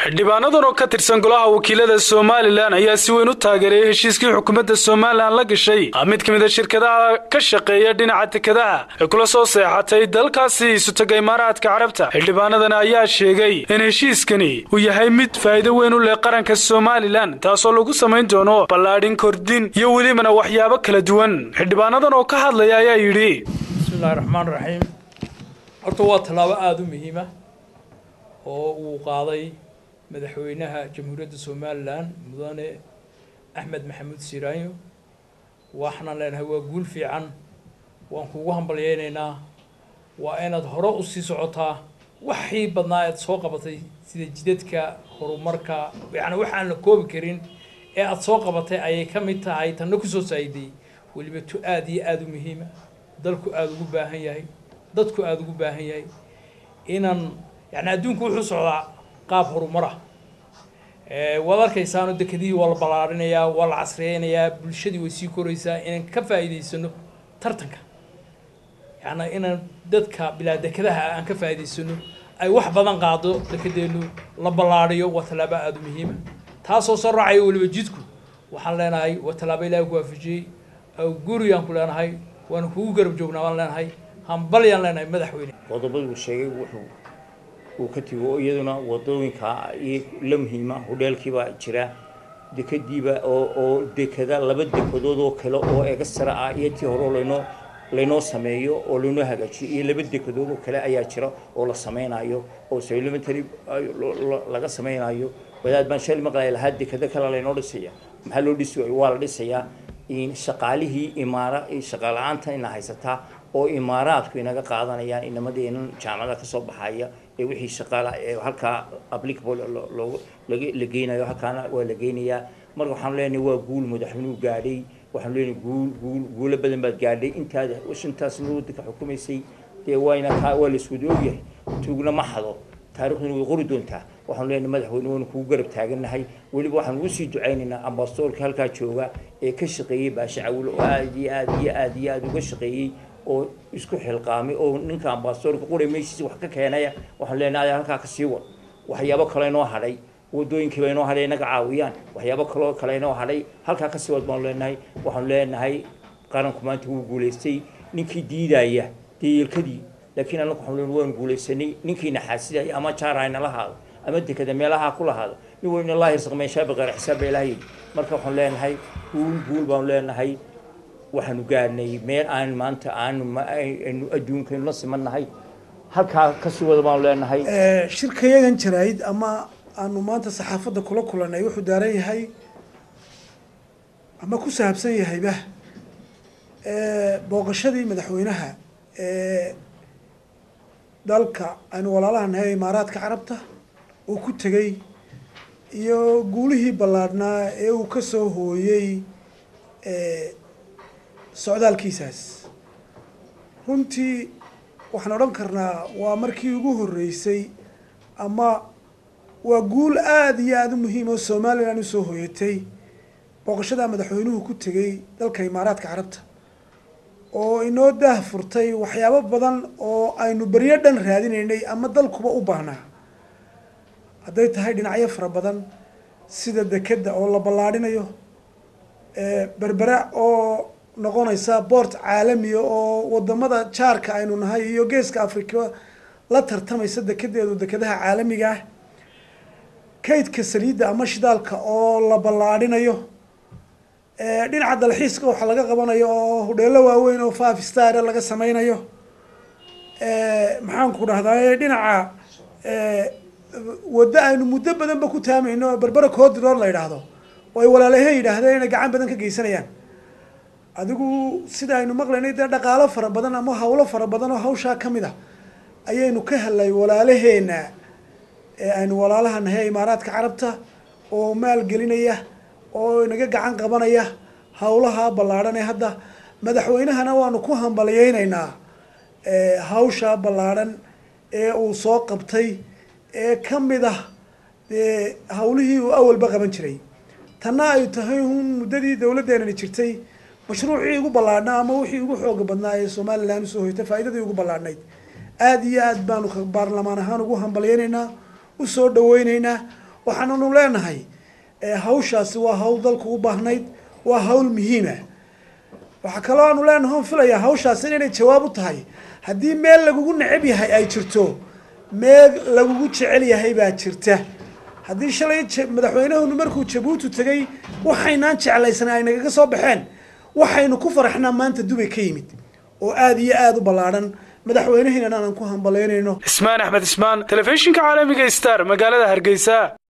xildhibaanadan oo ka tirsan golaha wakiilada somalilan ayaa si weyn u taageeray heshiiskii xukuumadda somalilan la gashay mid ka mid a shirkadaha ka shaqeeya dhinaca tekadaha ee kula soo seexatay dalkaasi isutaga imaaraadka carabta xildhibaanadan ayaa sheegay in heshiiskani uu yahay mid faa'iido weyn u leh qaranka somalilan taasoo lagu samayn doono ballaadhin kordhin iyo welibana waxyaabo kala duwan xildhibaanadan oo ka hadlaya ayaa yidhi bismillahi raxmaan raxiim horta waa tallaabo aada u muhiima oo uu qaaday madaxweynaha jamhuuriyadda somalilan mudane axmed maxamuud siiraanyo waxaan leenahay waa guul fiican waan kugu hambalyeynaynaa waa inaad hore u sii socotaa waxii badnaa aad soo qabatay sida jidadka horumarka yacni wax aan la koobi karin ee aada soo qabatay ayay ka mid tahay tanna kusoo saa'iday weliba tu aada iyo aada u muhiima dalku aada ugu baahan yahay dadku aada ugu baahan yahay inaan yani adduunku wuxuu socdaa qaab horumara waad arkaysaano dekedihii waa la ballaarinayaa waa la casriyeynayaa bulshadii way sii koraysaa inaan ka faa'iidaysano tartanka yani inaan dadka bilaa dekedaha aan ka faa'iidaysano ay wax badan qaado dekedeenu la ballaariyo waa tallaabo aada u muhiima taasoo soo raacayo weliba jidku waxaan leenahay waa tallaabo ilaahi ku waafajiyey guriyaan ku leenahay waana kugu garab joognaa waan leenahay hambalyaan leenahay madaxweyne qodobaduu sheegay wuxuu uu ka tigi oo iyaduna wadooyinka la muhiima hodheelkiibaa jira dekadiiba oo oo dekada laba dekedood oo kale oo egasara ah iyo tii hore laynoo laynoo sameeyo oo laynoo hagaajiyo iyo laba dekedood oo kale ayaa jira oo la sameynayo oo supplementary laga sameynayo wadaad baan shali maqlaya lahaa dekado kale laynoo dhisaya maxaa loo dhisi waayo waa la dhisayaa shaqaalihii imaara shaqaala-aanta ina haysataa oo imaaraadku inaga qaadanayaan inamadeenan jaamacada kasoo baxaya ee wixii shaqaala ee halkaa applicable la geynayo halkaana waa la geynayaa marka waxaanu leenahay waa guul madaxweynuhu gaadhay waxaanu leenahay guul guul guulo badan baad gaadhay intaada shantaasna wadanka xukumaysay dee wayna kaa waa la iswada ogyahay tuugna ma hado taariikhduna way qori doontaa waxaanu leenahay madaxweyne waynu kugu garab taagannahay weliba waxaanu usii ducaynaynaa ambasadorka halkaa jooga ee ka shaqeeyey baasha cawilo oo aada iyo aada iyo aada iyo aada uga shaqeeyey oo isku xilqaamay oo ninka ambasadorka qura meeshiisa wax ka keenaya waxaan leenahay halkaa ka sii wad waxyaabo kale inoo hadhay wadooyinkiiba inoo hadhay inaga caawiyaan waxyaabo kaloo kale inoo hadhay halkaa ka sii wad baanu leenahay waxaanu leenahay qaranku maanta wuu guulaystay ninkii diidaya deelkadii laakiin anagu waxaanu leenahay waanu guulaysanay ninkii naxaasidaya ama jaara inala haado ama dekada meelaha ku lahaado nin weyna laa hirsaqmeeshaa baqeer xisaab baa ilaah yidhi marka waxaanu leenahay guul guul baanu leenahay waxaanu gaadhnay meel aan maanta aanu aynu adduunkaynu la simannahay halkaa kasii wada baanu leenahay shirkayagan jarayd ama aanu maanta saxaafadda kula kulanay wuxuu daaran yahay ama ku saabsan yahayba booqashadii madaxweynaha ee dalka aynu walaalaha nahay imaaraadka carabta uu ku tegey iyo guulihii ballaadhnaa ee uu ka soo hooyey socdaalkiisaas runtii waxaan odhan karnaa waa markii ugu horreysay ama waa guul aada iyo aada u muhiim oo somalilan usoo hooyatay booqashadaa madaxweynuhu ku tegey dalka imaaraadka carabta oo inoo daah furtay waxyaabo badan oo aynu beryo dhan raadinaynay ama dalkuba u baahnaa hadday tahay dhinacyo fara badan sida dekeda oo la ballaadhinayo berbera oo noqonaysa boort caalamiya oo wadamada jaarka aynu nahay iyo geeska africa la tartamaysa dekedeedu dekedaha caalamiga ah kaydka saliidda ama shidaalka oo la ballaadhinayo dhinaca dalxiiska waxa laga qabanayo oo hudheelo waaweyn oo five star laga sameynayo maxaanku dhahdaa dhinaca waddo aynu muddo badanba ku taamayno berbera coodroor la yidhaahdo oo ay walaalaheen yidhaahdeen inay gacan badan ka geysanayaan adigu sida aynu maqlaynay dee dhaqaalo fara badan ama hawlo fara badan oo hawshaa ka mid a ayaynu ka helnay walaalaheena ee aynu walaalaha nahay imaaraadka carabta oo maalgelinaya oo inaga gacan qabanaya hawlaha ballaadhan ee hadda madaxweynahana waanu ku hambalyeynaynaa hawsha ballaadhan ee uu soo qabtay ee ka mid ah dee hawlihii uu awalba qaban jiray tanna ay tahay un muddadii dawladdeenani jirtay mashruucii ugu ballaadhnaa ama wixii ugu xooga badnaa ee somalilan usoo hoytay faa'iidadii ugu ballaadhnayd aada iyo aad baanu baarlamaan ahaan ugu hambalyeynaynaa usoo dhaweyneynaa waxaananu leenahay hawshaasi waa hawl dalku u baahnayd waa hawl muhiima waxaa kaloo aanu leenahay on filayaa hawshaasi inay jawaab u tahay haddii meel lagugu necab yahay ay jirto meel lagugu jecel yahay baa jirta haddii shalay madaxweynahunu markuu jabuuti tegay waxaynaan jeclaysanay ay nagaga soo baxeen waxaynu ku faraxnaa maanta dubay ka yimid oo aada iyo aada u ballaadhan madaxweynahiinan aanan ku hambalaynayno ismaan axmed ismaan telefishinka caalamiga star magaalada hargeysa